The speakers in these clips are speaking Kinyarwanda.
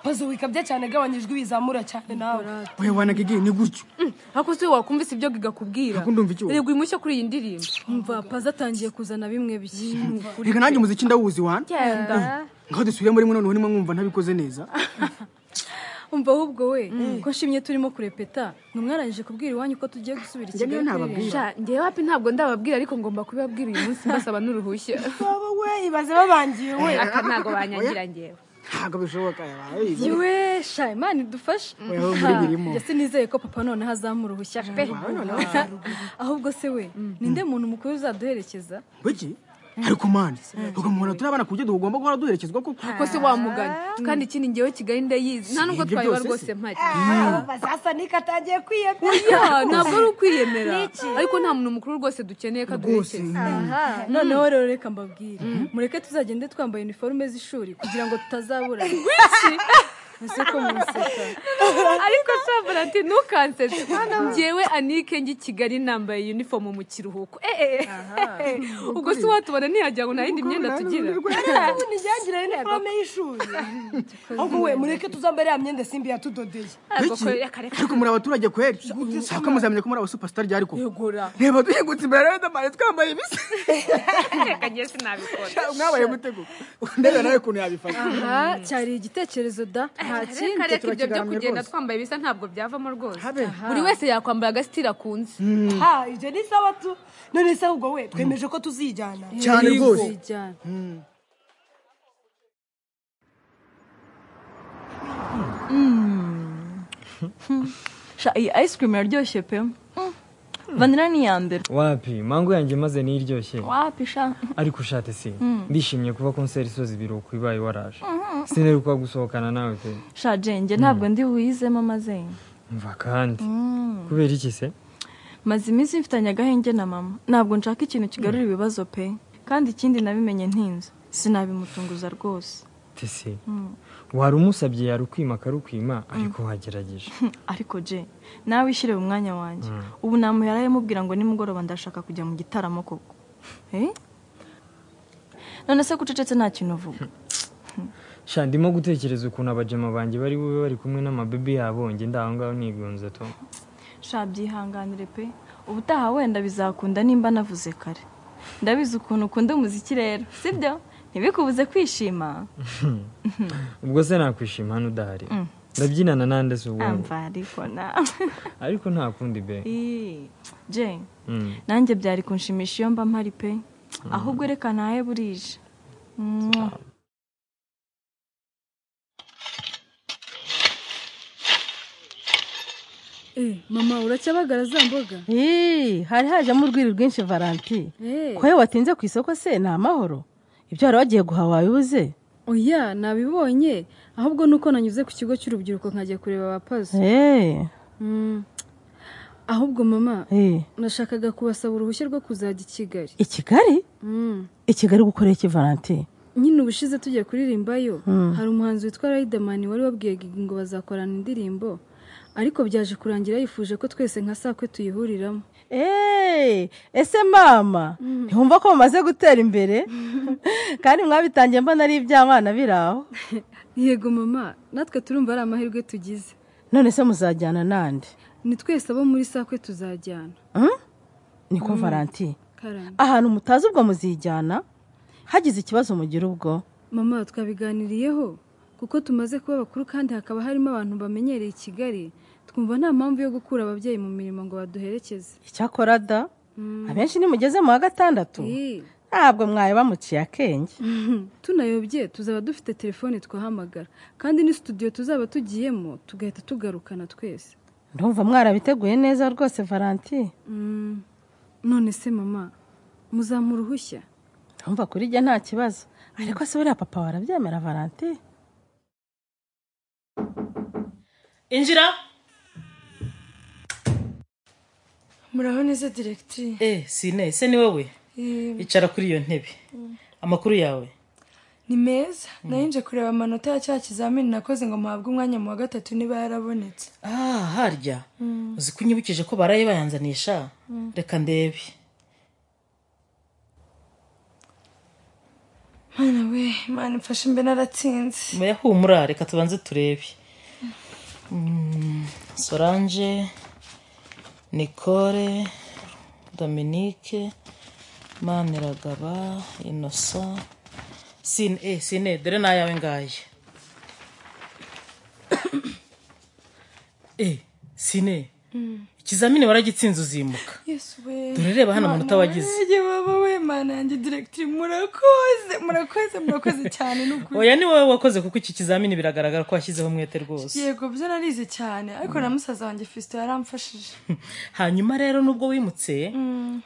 pazuwika bye cyane gabanyijwe ibizamura cyane nawe oya wanagege ni gutyo ariko se wakumvise ibyo gigakubwira Ntabwo ndumva icyo- rego imushyo kuri iyi ndirimbo umva paza atangiye kuzana bimwe bishya reka nanjye umuziki ndawuzi wana Genda. ngaho dusubiremo rimwe noneho nimo mwumva ntabikoze neza umva ahubwo we ko nshimye turimo kurepeta ntimwarangije kubwira iwanyu ko tugiye gusubira i Njye niyo kigali kuririmba. ntababwira. sha njyewe wapi ntabwo ndababwira ariko ngomba kubibabwira uyu munsi mbasaba n'uruhushya baba we ibaze babangiye we aka ntabwo banyangira njyewe ntabwo bishoboka yabaye yewe sha imana idufashe Weho muri Ha, birimo. njye sinizeye ko papa noneho azamura uruhushya pe ahubwo se we ninde muntu mukuru uzaduherekeza biki ariko mani ukamuhora turi abana ku buryo duhugomba guhora duherekezwa koko ko se wamugana kandi ikindi njyewe kigali ndayizi nta nubwo ibyo twayaba byose rwose se. mpari basasa nika atangiye kwiyemera Ya, ntabwo ari ukwiyemera ariko nta muntu mukuru rwose dukeneye ko rwose aduherekeza noneho rero reka mbabwire mureke tuzagende twambaye iniforume z'ishuri kugira ngo tutazabura ese ko munseka ariko shabura ati ntukansetse njyewe anike njye i kigali nambaye unifomu mu kiruhuko Eh, eh, eh. ubwo si watubona ntihajya ngo nta yindi myenda tugira ubundi njyangire iniforome y'ishuri ahubwo we mureke tuzambare ya myenda simbi yatudodeye Ariko Biki? ko- reka- reka. ariko muri abaturage kweri sako muzamenya ko muri abasuperstar ryari ko yegura reba duhingutse imbere ya riderman twambaye ibisa reka njye sinabikora mwabaye mutego ndebe nawe ukuntu yabifata aha cyari igitekerezo da nta kindi reka reka ibyo byo turakigaramye kugenda rwose. twambaye bisa ntabwo byavamo rwose Habe. buri wese yakwambara agasitira akunze ha ibyo ni sawa tu none se ahubwo we twemeje ko tuzijyana cyane rwose tuzijyana sha iyi ice cream yaryoshye pe Mm. vanilla ni iya mbere wapi mango yanjye maze niyiryoshye wapi sha ariko ushate si ndishimye kuba konseri isoza ibiruhuko ibaye waraje sineruka gusohokana nawe pe sha jenge ntabwo ndi wuyizemo amazenge mva kandi kubera iki se maze iminsi mfitanye agahenge na mama ntabwo nshaka ikintu kigarura ibibazo pe kandi ikindi nabimenye ntinze sinabimutunguza rwose tese wari umusabye yari ukwima akarukwima ariko wagerageje ariko je nawe ishyire mu mwanya wanjye ubu namuhera amubwira ngo nimugoroba ndashaka kujya mu gitaramo koko Eh? none se kucecetse nta kintu uvuga sha ndimo gutekereza ukuntu abajama banjye bari bube bari kumwe n'amabebe yabo njye ndi aho ngaho nigunze to sha byihanganire pe ubutaha wenda bizakunda nimba navuze kare ndabizi ukuntu ukunda umuziki rero sibyo ntibikubuze kwishima ubwo se nakwishima hano udahari ndabyinana nande se ubwo amva ariko nawe ariko nta kundi be Ii, je Mm. nanjye byari kunshimisha iyo mba mpari pe ahubwo reka ntahe burije Mwah. Eh, mama uracyabagara za mboga Ii, hari hajemo urwiri rwinshi valanti Eh, kohe watinze ku isoko se ni amahoro ibyo wari wagiye guhaha wabibuze oya nabibonye ahubwo nuko nanyuze ku kigo cy'urubyiruko nkajya kureba abapazi eee Mm. ahubwo mama eee nashakaga kubasaba uruhushya rwo kuzajya i kigali i kigali Mm. i kigali gukorera iki valanti nyine ubushize tugiye kuririmbayo hari umuhanzi witwa Riderman wari wabwiye Gigi ngo bazakorana indirimbo ariko byaje kurangira yifuje ko twese nka sakwe tuyihuriramo eee ese mama ntiwumva ko mumaze gutera imbere kandi mwabitangiye mbona ari iby'abana biri aho yego mama natwe turumva ari amahirwe tugize none se muzajyana nande ni twese abo muri sakwe tuzajyana Hmm? niko valanti karame ahantu mutazi ubwo muzijyana hagize ikibazo mugira ubwo mama twabiganiriyeho kuko tumaze kuba bakuru kandi hakaba harimo abantu bamenyereye i kigali twumva nta mpamvu yo gukura ababyeyi mu mirimo ngo baduherekeze icyakora da abenshi nimugeze mu wa gatandatu Eh, ntabwo mwari bamuciye akenge tunayobye tuzaba dufite telefone twahamagara kandi ni studio tuzaba tugiyemo tugahita tugarukana twese ndumva mwarabiteguye neza rwose valanti Mm, none se mama muzamu uruhushya ndumva kuri jye nta kibazo ariko se buriya papa warabyemera valanti injira muraho neza diregitiri eh sine ese ni wowe icara kuri iyo ntebe amakuru yawe ni meza nari nje kureba amanota ya cya kizamini nakoze ngo mpabwe umwanya mu wa gatatu niba yarabonetse ah harya uzi ko unyibukije ko baraye bayanzanisha reka ndebe mana we imana imfashe mbe naratsinze oya humura reka tubanze turebe Mm, solange nicole dominique maniragaba innocent sine eh, sine dore n'ayawe ngaye eh, sine ikizamini waragitsinze uzimuka yesu we dore reba hano amanota wagize Murage baba we mana yanjye direkitiri murakoze murakoze murakoze cyane ni ukuri oya ni wowe wakoze kuko iki kizamini biragaragara ko washyizeho umwete rwose yego byo narize cyane ariko na musaza wanjye fisito yaramfashije hanyuma rero nubwo wimutse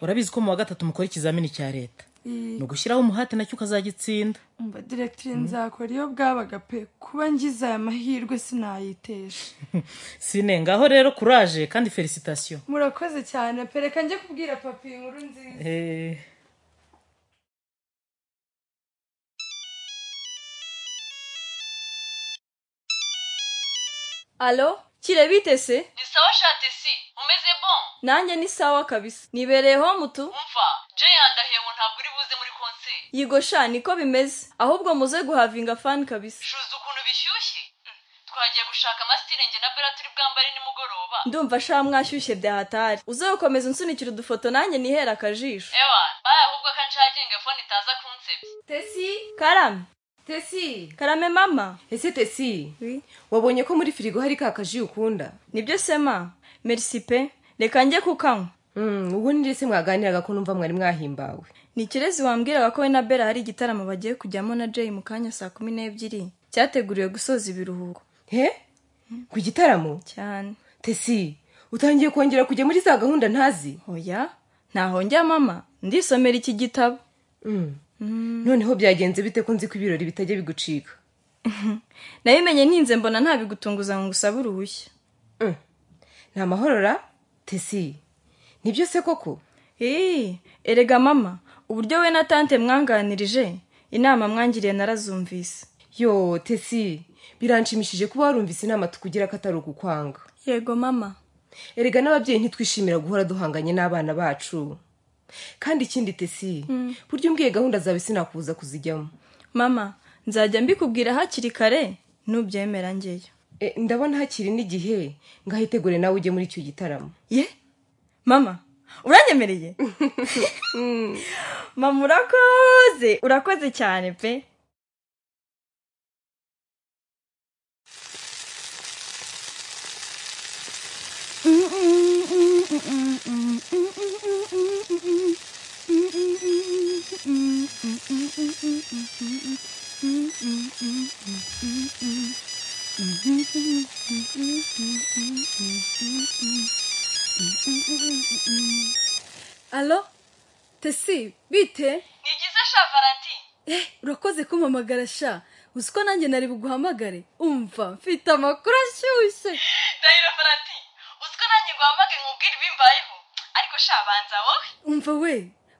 urabizi ko mu wa gatatu mukora ikizamini cya leta ni ugushyiraho umuhate nacyo ukazagitsinda umva direkitiri nzakora iyo bwabaga pe kuba ngize aya mahirwe sinayitesha sine ngaho rero kuraje kandi felicitasiyo murakoze cyane pereka njye kubwira papi iyi nkuru nziza Eh, alo kire bite se ni sawa shati si umeze bon nanjye ni sawa kabisa nibereyeho mutu umva je yandahiyemo ntabwo uri buze muri konseri yigo sha niko bimeze ahubwo muze guhavinga fani kabisa shuza ukuntu bishyushye Mm, twagiye gushaka amasitire njye na bera turi bwambare nimugoroba ndumva sha mwashyushye bya hatari uze gukomeza unsunikira udufoto nanjye nihera akajisho ewa baye ahubwo ko nshagenga fone itaza kunsebya tesi karame tesi karame mama ese tesi wabonye ko muri firigo hari ka kaji ukunda nibyo sema merci pe reka njye kukanywa Mm, ubu ni se mwaganiraga ko numva mwari mwahimbawe ni kirezi wambwiraga ko we na bera hari igitaramo bagiye kujyamo na jay mu kanya saa kumi n'ebyiri cyateguriwe gusoza ibiruhuko he ku gitaramo cyane tesi utangiye kongera kujya muri za gahunda ntazi oya ntaho njya mama ndisomera iki gitabo noneho byagenze bite ko nzi ko ibirori bitajya bigucika nabimenye ntinze mbona ntabigutunguza ngo ngusabe uruhushya ni amahorora tesi nibyo se koko ii erega mama uburyo we na tante mwanganirije inama mwangiriye narazumvise yo tesi biranshimishije kuba warumvise inama tukugira ko atari ugukwanga yego mama erega n'ababyeyi ntitwishimira guhora duhanganye n'abana bacu kandi ikindi tesi Mm. burya umbwiye gahunda zawe sinakubuza kuzijyamo mama nzajya mbikubwira hakiri kare nubyemera ngeyo E, ndabona hakiri n'igihe ngahitegure nawe ujye muri icyo gitaramo ye mama uranyemereye mama urakoze urakoze cyane pe alo tesi bite ni byiza sha valentine eh urakoze kumpamagara sha uzi ko nanjye nari buguhamagare umva mfite amakuru ashyushye ndahiro valentine uzi ko nanjye guhamage nkubwire ibimbayeho ariko sha banza wowe umva we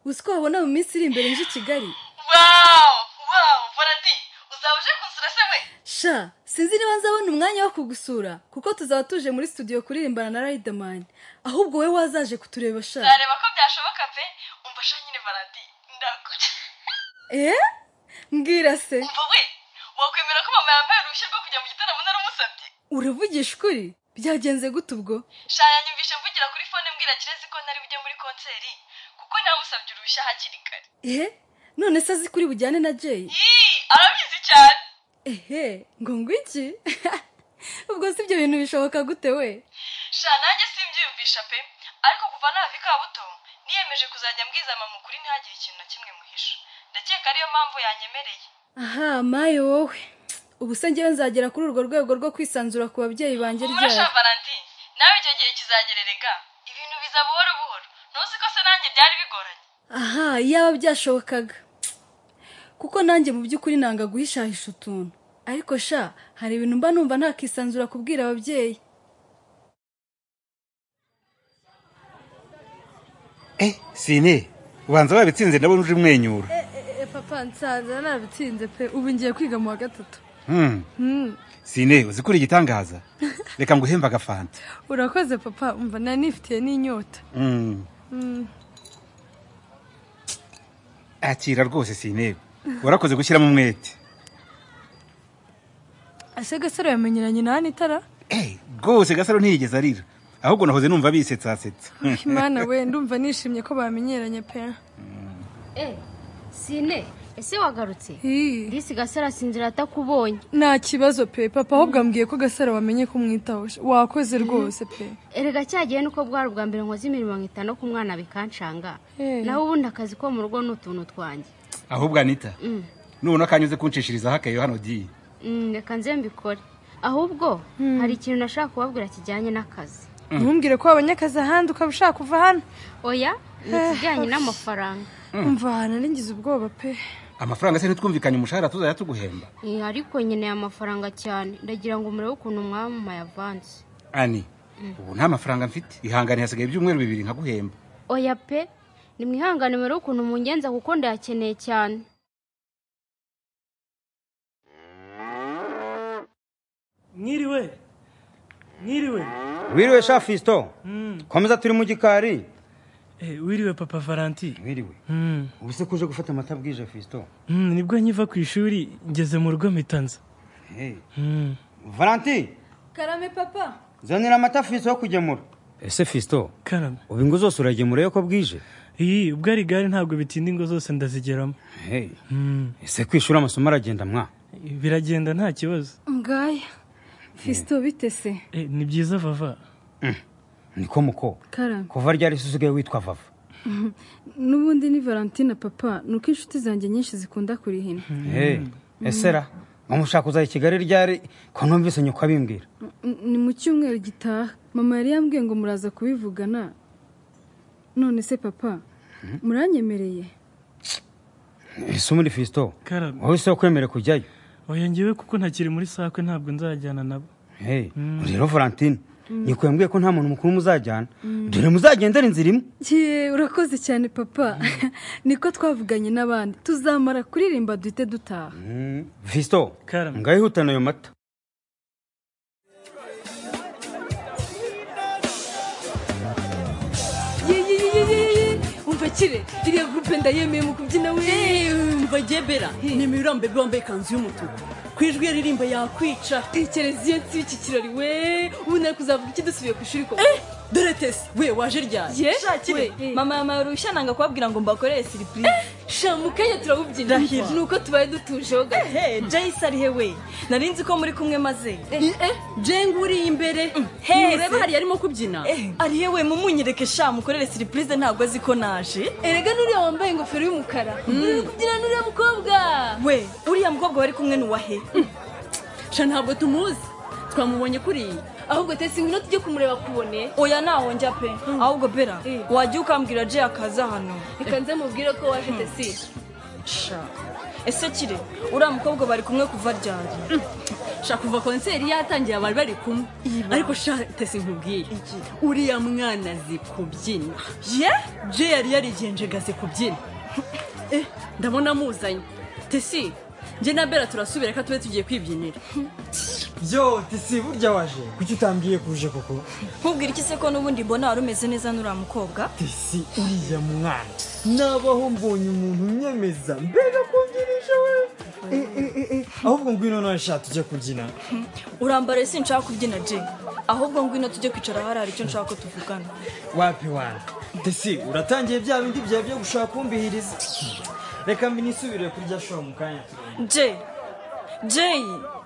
uzi ko wabona mu minsi iri imbere nje i kigali wow wow valentine uzaba uje kunsura se we sha sinzi niba nzabona umwanya wo kugusura kuko tuzaba tuje muri studio kuririmbana na riderman ahubwo wowe wazaje kutureba sha nzareba ko byashoboka pe umva sha nyine valentine ndakora eh mbwira se umva we wakwemera ko mama yambaye uruhushya rwo kujya mu gitaramo naramusabye uravugisha ukuri byagenze gute ubwo sha yanyumvishe mvugira kuri fone mbwira kirezi ko ntari bujye muri konseri kuko namusabye uruhushya hakiri kare eh none se azi kuri bujyane na jay Ii, arabizi cyane ehe ngo ngwiki ubwo si ibyo bintu bishoboka gute we sha nanjye simbyiyumvisha pe ariko kuva nava ikabuto niyemeje kuzajya mbwiza mama ukuri ntihagire ikintu na kimwe muhisha ndakeka ariyo mpamvu yanyemereye aha mayo wowe ubu se ngewe nzagera kuri urwo rwego rwo kwisanzura ku babyeyi banjye humura ryari sha valentine nawe icyo gihe kizagererega ibintu biza buhoro buhoro ntuzi ko se nanjye byari bigoranye aha yaba byashobokaga kuko nanjye mu by'ukuri nanga guhishahisha utuntu ariko sha hari ibintu mba numva ntakisanzura kubwira ababyeyi eh sine ubanza wabitsinze ndabona uje umwenyura papa nsanze nabitsinze pe ubu ngiye kwiga mu wa gatatu Hmm, sine uzi ko uri igitangaza reka nguhembe agafanta urakoze papa umva nari nifitiye n'inyota Hmm, Mm. akira rwose sine warakoze gushyiramo umwete ese gasaro yamenyeranye na itara rwose gasaro ntiyigeze arira ahubwo nahoze numva bisetsasetse imana we ndumva nishimye ko bamenyeranye pe sine ese wagarutse disi gasara asinzira atakubonye nta kibazo pe papa ahubwo ambwiye ko gasaro bamenye ko umwitaho wakoze rwose pe erega cyagiye nuko bwari ubwa mbere nkoze imirimo nkita no ku mwana bikanshanga naho ubundi akazi ko mu rugo ni utuntu twanjye ahubwo anita Mm, nubona kanyuze kunshishirizaho akeyo hano ugiye mm, reka nze mbikore ahubwo hari ikintu nashaka kubabwira kijyanye n'akazi ntumbwire ko wabonye akazi ahandi ukaba ushaka kuva hano oya ni ikijyanye n'amafaranga umva ahantu naringize ubwoba pe amafaranga se ntitwumvikanye umushahara tuzajya tuguhemba Eh, ariko nkeneye amafaranga cyane ndagira ngo murebe ukuntu mwamamaye avansi ani ubu nta mafaranga mfite ihangane hasigaye ibyumweru bibiri nkaguhemba oya pe nimwihangane murebe ukuntu mungenza kuko ndayakeneye cyane mwiriwe mwiriwe wiriwe sha fisito komeza turi mu gikari wiriwe papa valanti wiriwe ubu se kuje gufata amata bwije fisito Mm, nibwo nkiva ku ishuri ngeze mu rugo mpitanza valanti karame papa zanira amata fisito yo kugemura ese fisito karame ubu ingo zose uragemura yo ko bwije iyi ubwo ari igare ntabwo bitinda ingo zose ndazigeramo ese kwishura amasomo aragenda mwa biragenda nta kibazo ngaya fisito bitese Eh, ni byiza vava niko muko karame kuva ryari se usigaye witwa vava n'ubundi ni valentina papa ni uko inshuti zanjye nyinshi zikunda kurihina Hey, ese ra mushaka kuza i kigali ryari ko numvise nyoko abimbwira N- ni mu cyumweru gitaha mama yari yambwiye ngo muraza kubivugana none se papa muranyemereye ese muri fisito karame wowe se wakwemere kujyayo oya ngewe kuko ntakiri muri sakwe ntabwo nzajyana nabo Hey, Mm. rero valentine Mm. nyoko yambwiye ko nta muntu mukuru muzajyana Mm. dore muzagendera inzira imwe Ye, urakoze cyane papa niko twavuganye n'abandi tuzamara kuririmba duhite dutaha visito ngayihutana ayo mata umva kire iriya gurupe ndayemeye mu kubyina we umva gebera nemera mbebe wambaye ikanzu y'umutuku ku ijwi yaririmba yakwica tekereza iyo nsi y'iki kirori we ubu nari kuzavuga iki dusubiye ku ishuri koko dore tesi we waje ryari Ye? We, mama mama yamarusha nanga kubabwira ngo mbakorere siripurize sha mu kanya turawubyina Ndahiro. ni uko tubaye dutujeho gato jayisi ari he we nari nzi ko muri kumwe maze jenga uri imbere mureba hariya arimo kubyina ari he we mumunyereke sha mukorere siripurize ntabwo azi ko naje erega n'uriya wambaye ingofero y'umukara uri kubyina n'uriya mukobwa we uriya mukobwa wari kumwe n'uwahe sha ntabwo tumuzi twamubonye kuriya ahubwo tesi ngwino tujye kumureba kubone oya ntaho njya pe ahubwo bera wajya ukambwira jay akaza hano reka nze mubwire ko waje tesi sha ese kire uriya mukobwa bari kumwe kuva ryari sha kuva konseri yatangiye abari bari kumwe ariko sha tesi nkubwiye uriya mwana azi kubyina ye jay yari yarigenjegaze kubyina Eh, ndabona muzanye tesi njye na bera turasubira reka tube tugiye kwibyinira byo tisi burya waje kuki utambwiye kuje koko nkubwira iki se ko n'ubundi mbona wari umeze neza n'uriya mukobwa tisi uriya mwana nabaho mbonye umuntu unyemeza mbega kumbyirije we Eh, eh, eh, eh, ahubwo ngwino nawe sha tujya kubyina urambara si nshaka kubyina jay ahubwo ngwino tujye kwicara hariya hari icyo nshaka ko tuvugana wapi wana tisi uratangiye bya bindi byawe byo gushaka kumbihiriza reka mbinisubire kurya shora mu kanya jay jay